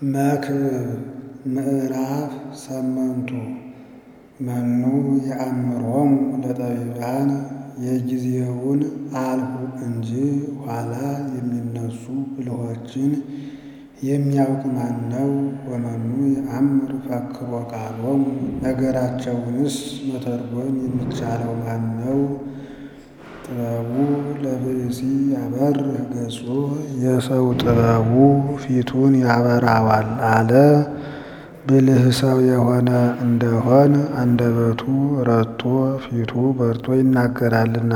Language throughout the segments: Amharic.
መክብብ ምዕራፍ ሰመንቱ መኑ የአምሮሙ ለጠቢባን የጊዜውን አልሁ እንጂ ኋላ የሚነሱ ብልሆችን የሚያውቅ ማን ነው? ወመኑ የአምር ፈክሮ ቃሎሙ ነገራቸውንስ መተርጎም የሚቻለው ማን ነው? ጥበቡ ለብእሲ ያበርህ ገጹ የሰው ጥበቡ ፊቱን ያበራዋል አለ። ብልህ ሰው የሆነ እንደሆን አንደበቱ ረቶ ፊቱ በርቶ ይናገራልና።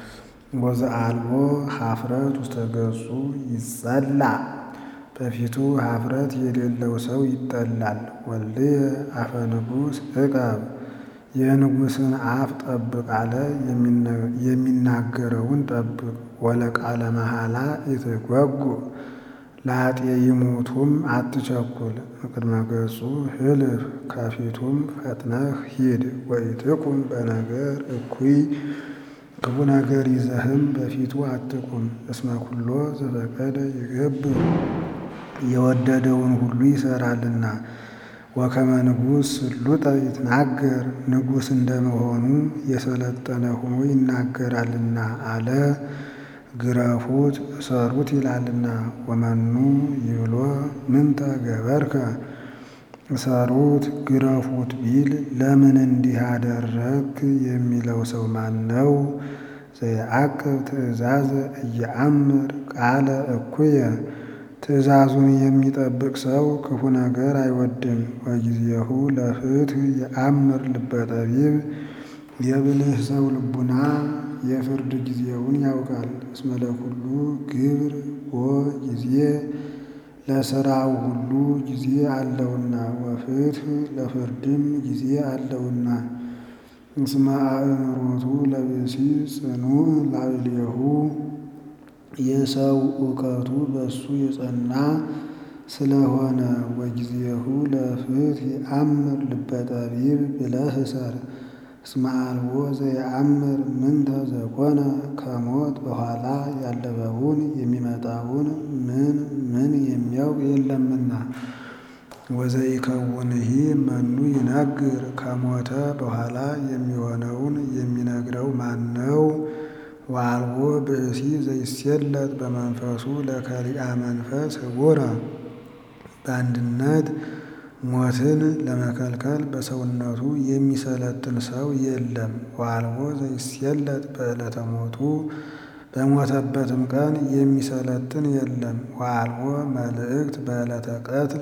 ወዘአልቦ ኀፍረት ውስተ ገጹ ይጸላእ በፊቱ ኀፍረት የሌለው ሰው ይጠላል። ወልድየ አፈ ንጉሥ ዕቀብ የንጉሥን አፍ ጠብቅ አለ። የሚናገረውን ጠብቅ። ወለቃለ መሐላ ኢትጓጉዕ ለኃጥእ ይሙቱም አትቸኩል። እምቅድመ ገጹ ህልፍ ከፊቱም ፈጥነህ ሂድ። ወኢትቁም በነገር እኩይ ክፉ ነገር ይዘህም በፊቱ አትቁም። እስመ ኩሎ ዘፈቀደ ይገብር የወደደውን ሁሉ ይሰራልና። ወከመ ንጉሥ ስሉጠ ይትናገር ንጉሥ እንደመሆኑ የሰለጠነ ሆኖ ይናገራልና አለ። ግረፉት እሰሩት ይላልና። ወመኑ ይብሎ ምንተ ገበርከ እሰሩት ግረፉት ቢል ለምን እንዲህ አደረግክ የሚለው ሰው ማን ነው? ዘየዐቅብ ትእዛዘ ኢየአምር ቃለ እኩየ ትእዛዙን የሚጠብቅ ሰው ክፉ ነገር አይወድም። ወጊዜሁ ለፍትሕ የአምር ልበ ጠቢብ የብልህ ሰው ልቡና የፍርድ ጊዜውን ያውቃል። እስመ ለኩሉ ግብር ወጊዜ ለሥራው ሁሉ ጊዜ አለውና ወፍትሕ ለፍርድም ጊዜ አለውና። እስመ አእምሮቱ ለብእሲ ጽኑዕ ላዕሌሁ የሰው እውቀቱ በሱ የጸና ስለሆነ። ወጊዜሁ ለፍትሕ የአምር ልበ ጠቢብ ብለህ እሰር። እስመ አልቦ ዘየአምር ምንተ ዘኮነ ከሞት በኋላ ያለፈውን የሚመጣውን ምን ምን የሚያውቅ የለምና። ወዘኢከውንሂ መኑ ይነግር ከሞተ በኋላ የሚሆነውን የሚነግረው ማን ነው? ወአልቦ ብእሲ ዘይሴለጥ በመንፈሱ ለከሪአ መንፈስ ህቡረ በአንድነት ሞትን ለመከልከል በሰውነቱ የሚሰለጥን ሰው የለም። ወአልቦ ዘይሴለጥ በዕለተ ሞቱ በሞተበትም ቀን የሚሰለጥን የለም። ወአልቦ መልእክት በዕለተ ቀትል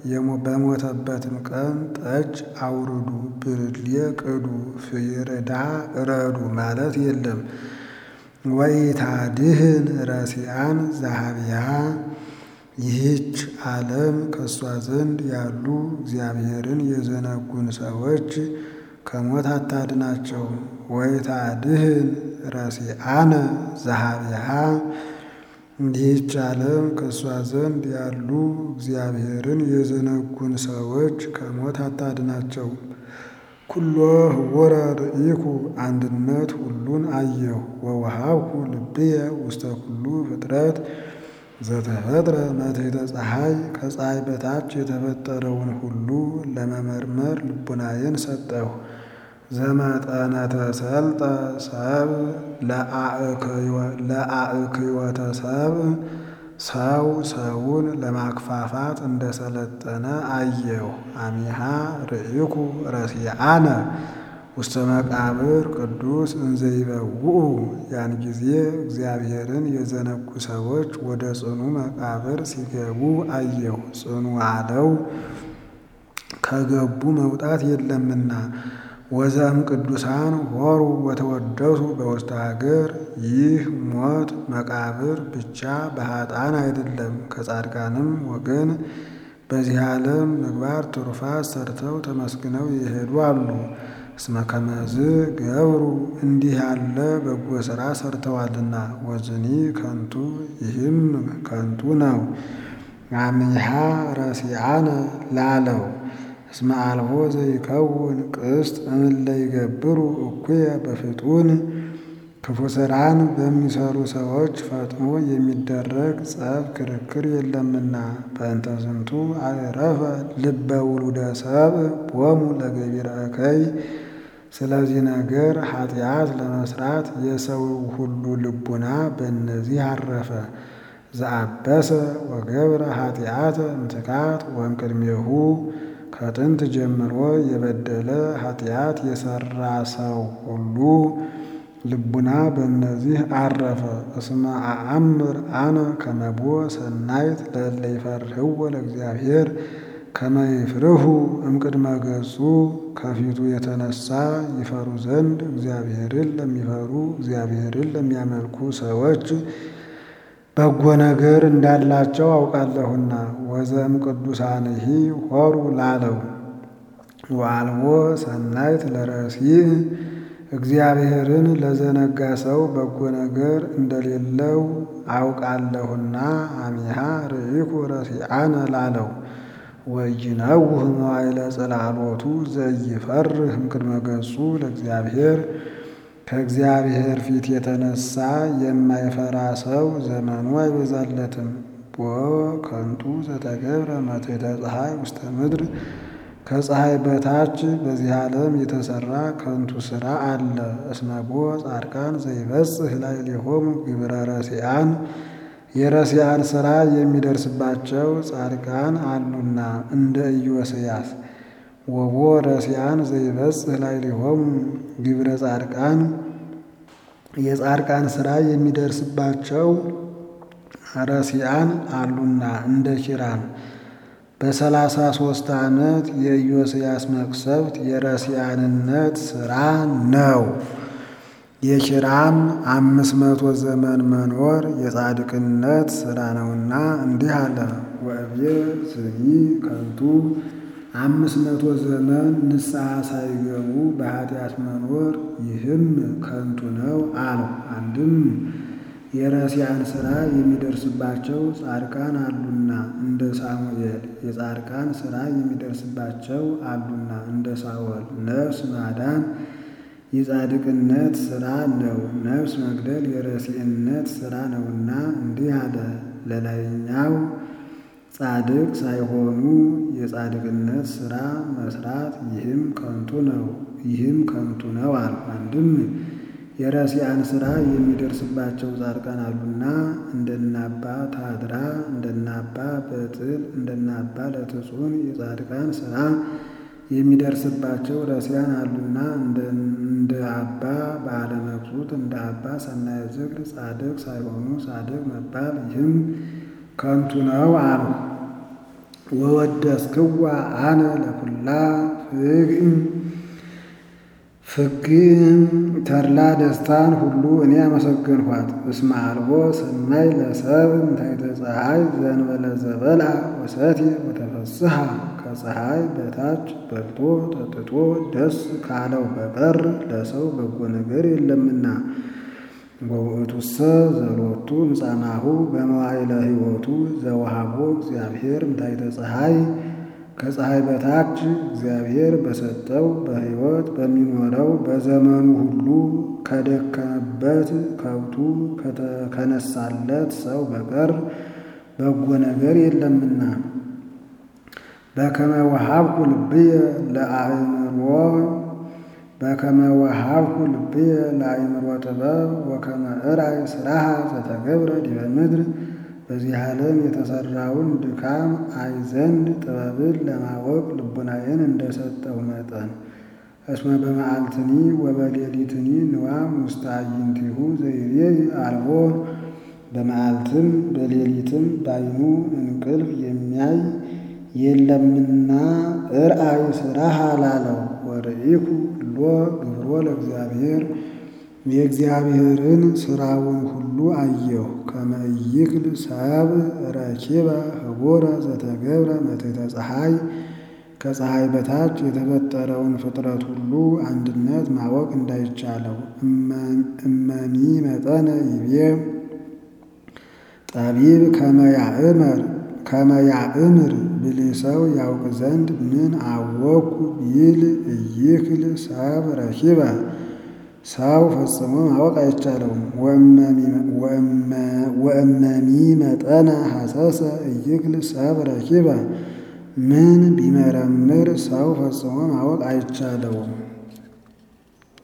በሞተበትም ቀን ጠጅ አውርዱ፣ ብርሌ ቅዱ፣ ፍሪዳ እረዱ ማለት የለም። ወኢታድህን ረሲአን ዘኀቤሃ ይህች ዓለም ከእሷ ዘንድ ያሉ እግዚአብሔርን የዘነጉን ሰዎች ከሞት አታድናቸው። ወኢታድህን ረሲአነ ዘኀቤሃ ይህች ዓለም ከእሷ ዘንድ ያሉ እግዚአብሔርን የዘነጉን ሰዎች ከሞት አታድናቸው። ኩሎ ህቡረ ርኢኩ አንድነት ሁሉን አየሁ። ወወሃብኩ ልብየ ውስተ ኩሉ ፍጥረት ዘተፈጥረ መትሕተ ፀሐይ ከፀሐይ በታች የተፈጠረውን ሁሉ ለመመርመር ልቡናዬን ሰጠሁ። ዘመጠነ ተሰልጠ ሰብእ ለአእክዮተ ሰብእ ሰው ሰውን ለማክፋፋት እንደሰለጠነ አየሁ። አሚሃ ርኢኩ ረሲአነ ውስተ መቃብር ቅዱስ እንዘይበውኡ ያን ጊዜ እግዚአብሔርን የዘነጉ ሰዎች ወደ ጽኑ መቃብር ሲገቡ አየሁ። ጽኑ አለው ከገቡ መውጣት የለምና። ወዘም ቅዱሳን ሆሩ ወተወደሱ በውስተ ሀገር ይህ ሞት መቃብር ብቻ በኃጥአን አይደለም፣ ከጻድቃንም ወገን በዚህ ዓለም ምግባር ትሩፋት ሰርተው ተመስግነው የሄዱ አሉ። እስመ ከመዝ ገብሩ እንዲህ ያለ በጎ ሥራ ሰርተዋልና። ወዝኒ ከንቱ ይህም ከንቱ ነው። አሚሃ ረሲአነ ላለው እስመ አልቦ ዘይከውን ቅስት እምእለ ይገብሩ እኩየ በፍጡን ክፉ ሥራን በሚሰሩ ሰዎች ፈጥኖ የሚደረግ ጸብ ክርክር የለምና። በእንተ ዝንቱ አዕረፈ ልበ ውሉደ ሰብእ ቦሙ ለገቢረ እከይ። ስለዚህ ነገር ኃጢአት ለመስራት የሰው ሁሉ ልቡና በእነዚህ አረፈ። ዘአበሰ ወገብረ ኃጢአተ እምትካት ወእምቅድሜሁ ከጥንት ጀምሮ የበደለ ኃጢአት የሰራ ሰው ሁሉ ልቡና በእነዚህ አረፈ። እስመ አአምር አነ ከመቦ ሰናይት ለእለ ይፈርህዎ ለእግዚአብሔር ከመ ይፍርሁ እምቅድመ ገጹ ከፊቱ የተነሳ ይፈሩ ዘንድ እግዚአብሔርን ለሚፈሩ እግዚአብሔርን ለሚያመልኩ ሰዎች በጎ ነገር እንዳላቸው አውቃለሁና። ወዘም ቅዱሳንሂ ሆሩ ላለው ወአልቦ ሰናይት ለረሲዕ እግዚአብሔርን ለዘነጋ ሰው በጎ ነገር እንደሌለው አውቃለሁና። አሚሃ ርኢኩ ረሲዓነ ላለው ወይነውህ መዋዕለ ጽላሎቱ ዘይፈርህ እምቅድመ ገጹ ለእግዚአብሔር ከእግዚአብሔር ፊት የተነሳ የማይፈራ ሰው ዘመኑ አይበዛለትም። ቦ ከንቱ ዘተገብረ መትሕተ ፀሐይ ውስተ ምድር ከፀሐይ በታች በዚህ ዓለም የተሰራ ከንቱ ሥራ አለ። እስመ ቦ ጻድቃን ዘይበጽሕ ላዕሌሆሙ ግብረ ረሲዓን የረሲዓን ሥራ የሚደርስባቸው ጻድቃን አሉና እንደ ኢዮስያስ ወቦ ረሲዓን ዘይበጽሕ ላዕሌሆሙ ግብረ ጻድቃን የጻድቃን ሥራ የሚደርስባቸው ረሲዓን አሉና እንደ ኪራም በሰላሳ ሦስት ዓመት የኢዮስያስ መቅሰፍት የረሲዓንነት ሥራ ነው። የኪራም አምስት መቶ ዘመን መኖር የጻድቅነት ሥራ ነውና እንዲህ አለ። ወእብየ ዝኒ ከንቱ አምስት መቶ ዘመን ንስሐ ሳይገቡ በኃጢአት መኖር ይህም ከንቱ ነው አለው። አንድም የረሲዓን ሥራ የሚደርስባቸው ጻድቃን አሉና እንደ ሳሙኤል የጻድቃን ሥራ የሚደርስባቸው አሉና እንደ ሳኦል ነፍስ ማዳን የጻድቅነት ሥራ ነው። ነፍስ መግደል የረሲዕነት ሥራ ነውና እንዲህ አለ። ለላይኛው ጻድቅ ሳይሆኑ የጻድቅነት ሥራ መስራት ይህም ከንቱ ነው ይህም ከንቱ ነው አሉ። አንድም የረሲዓን ሥራ የሚደርስባቸው ጻድቃን አሉና እንደናባ ታድራ እንደናባ በጥል እንደናባ ለትጹን የጻድቃን ሥራ የሚደርስባቸው ረሲዓን አሉና እንደ አባ በዓለ መቅሱት እንደ አባ ሰናየ ዝክር ጻድቅ ሳይሆኑ ጻድቅ መባል ይህም ከንቱ ነው አሉ። ወወደስክዋ አነ ለኩላ ፍግእ ፍግእ ተድላ ደስታን ሁሉ እኔ አመሰገንኋት። እስመ አልቦ ሰናይ ለሰብእ እንታይተ ፀሐይ ዘእንበለ ዘበልዐ ወሰትየ ወተፈስሐ ከፀሐይ በታች በልቶ ጠጥቶ ደስ ካለው በቀር ለሰው በጎ ነገር የለምና። ወውእቱሰ ዘሎቱ እምጻናሁ በመዋዕለ ሕይወቱ ዘወሃቦ እግዚአብሔር እንታይተ ፀሐይ ከፀሐይ በታች እግዚአብሔር በሰጠው በሕይወት በሚኖረው በዘመኑ ሁሉ ከደከመበት ከብቱ ከነሳለት ሰው በቀር በጎ ነገር የለምና። በከመ ወሀብኩ ልብየ ለአእምሮ በከመ ወሀብኩ ልብየ ለአእምሮ ጥበብ ወከመ እራይ ሥራሃ ዘተገብረ ዲበ ምድር በዚህ ዓለም የተሠራውን ድካም አይ ዘንድ ጥበብን ለማወቅ ልቡናዬን እንደሰጠው መጠን እስመ በመዓልትኒ ወበሌሊትኒ ንዋም ውስተ አዕይንቲሁ ዘይሬይ አልቦ በመዓልትም በሌሊትም ባይኑ እንቅልፍ የሚያይ የለምና እርአይ ሥራህ አላለው። ወርኢኩ ሎ ግብሮ ለእግዚአብሔር የእግዚአብሔርን ሥራውን ሁሉ አየሁ። ከመ ኢይክል ሰብእ ረኪበ ህቡረ ዘተገብረ መትሕተ ፀሐይ ከፀሐይ በታች የተፈጠረውን ፍጥረት ሁሉ አንድነት ማወቅ እንዳይቻለው እመኒ መጠነ ይቤ ጠቢብ ከመያእመር ከመያእምር ብልህ ሰው ያውቅ ዘንድ ምን አወኩ ቢል ኢይክል ሰብእ ረኪበ ሰው ፈጽሞ ማወቅ አይቻለውም። ወእመሚ መጠነ ሐሰሰ እይክል ሰብ ረኪበ ምን ቢመረምር ሰው ፈጽሞ ማወቅ አይቻለውም።